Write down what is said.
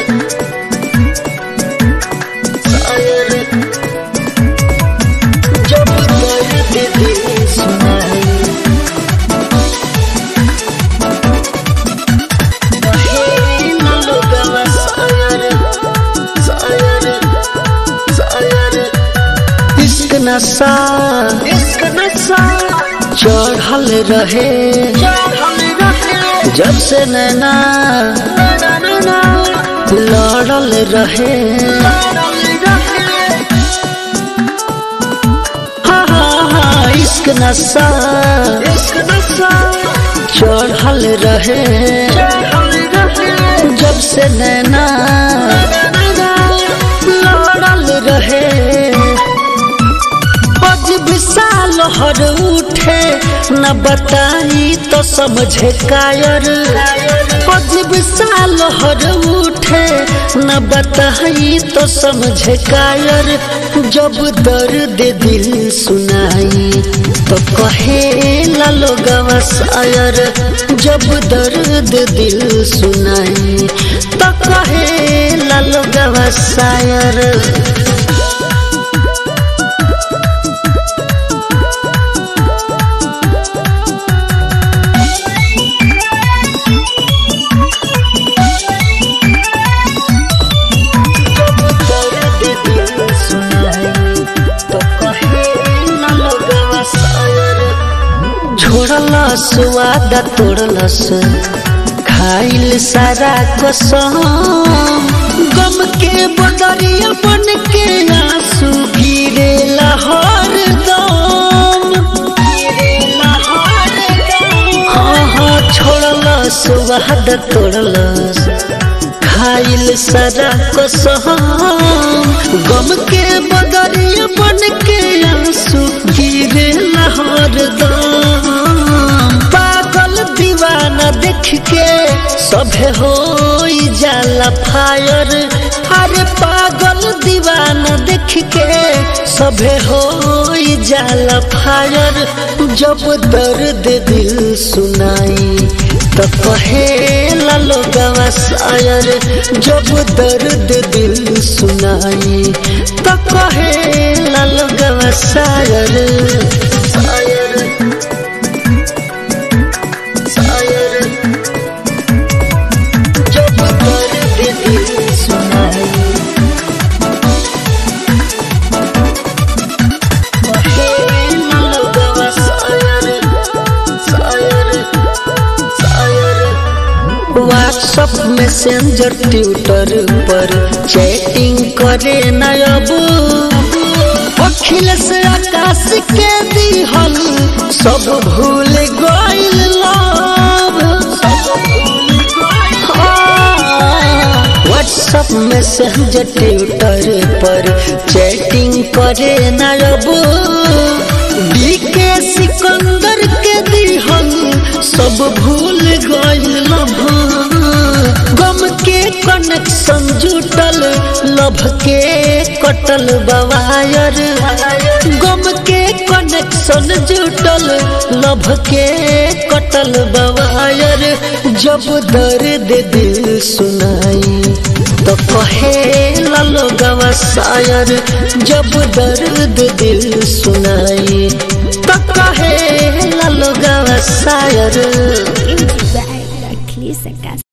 शायर जब दर्द दिल सुनाई कहे न लोगवा शायर शायर शायर इश्क नशा इश्क नशा चढ़ल रहे जब से नैना लड़ल रहे हाँ हाँ हाँ इश्क नशा इश्क नशा चढ़ल रहे जब से नैना लड़ल रहे पज विशाल हर उठे न बताई तो समझे कायर पज विशाल हर उठे न बताई तो समझे कायर जब दर्द दिल सुनाई तो कहे लोगवा शायर जब दर्द दिल सुनाई तो कहे लोगवा शायर दर्द दिल सुनाई तो कहे न लोगवा शायर छोड़लस वादा तोड़लस खाइल सारा कसम गम के बदरिया बन के आंसू गिरे लहर दम हाँ हाँ छोड़लस वादा तोड़लस खाइल सारा कसम गम के बदरिया बन के आंसू गिरे लहर दम पागल दीवाना देख के सभे हो जाला फायर अरे पागल दीवाना देख के सभे हो जाला फायर जब दर्द दिल सुनाई तो कहे लोगवा शायर जब दर्द दिल सुनाई तो कहे लोगवा शायर शायर शायर जब दर्द दिल सुनाई कहे लोगवा शायर शायर शायर व्हाट्सअप मैसेंजर ट्विटर पर चैटिंग करे न अब अखिलेश आकाश के दिहल सब भूल गइल लव व्हाट्सअप मैसेंजर ट्विटर पर चैटिंग करे न अब बीके सिकंदर के दिहल सब भूल गइल लभ गम के कनेक्शन जुटल लभ के कटल बवायर गम के कनेक्शन जुटल लभ के कटल बवायर जब दर्द दिल सुनाई तो कहे लोगवा शायर जब दर्द दिल सुनाई तो कहे लोगवा शायर Music by Achilles Acas.